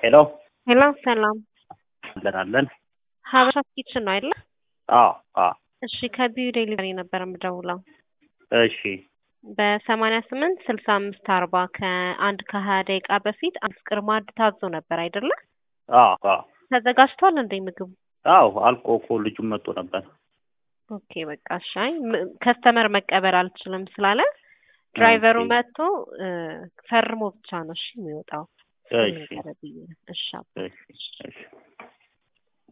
ሄሎ ሄሎ ሰላም አለን አለን። ሀበሻ ኪችን ነው አይደለ? አዎ አዎ። እሺ ከቢዩ ዴሊቨሪ ነበር የምደውለው እሺ በሰማንያ ስምንት ስልሳ አምስት አርባ ከአንድ ከሀያ ደቂቃ በፊት አስቅር ማዕድ ታዞ ነበር አይደለ? አዎ አዎ ተዘጋጅቷል እንዴ ምግቡ? አዎ አልቆ እኮ ልጁም መጥቶ ነበር። ኦኬ በቃ ሻይ ከስተመር መቀበል አልችልም ስላለ ድራይቨሩ ኦኬ። መጥቶ እ፣ ፈርሞ ብቻ ነው እሺ የሚወጣው። እሺ ነገር ብዬ ነው። እሺ አባ። እሺ እሺ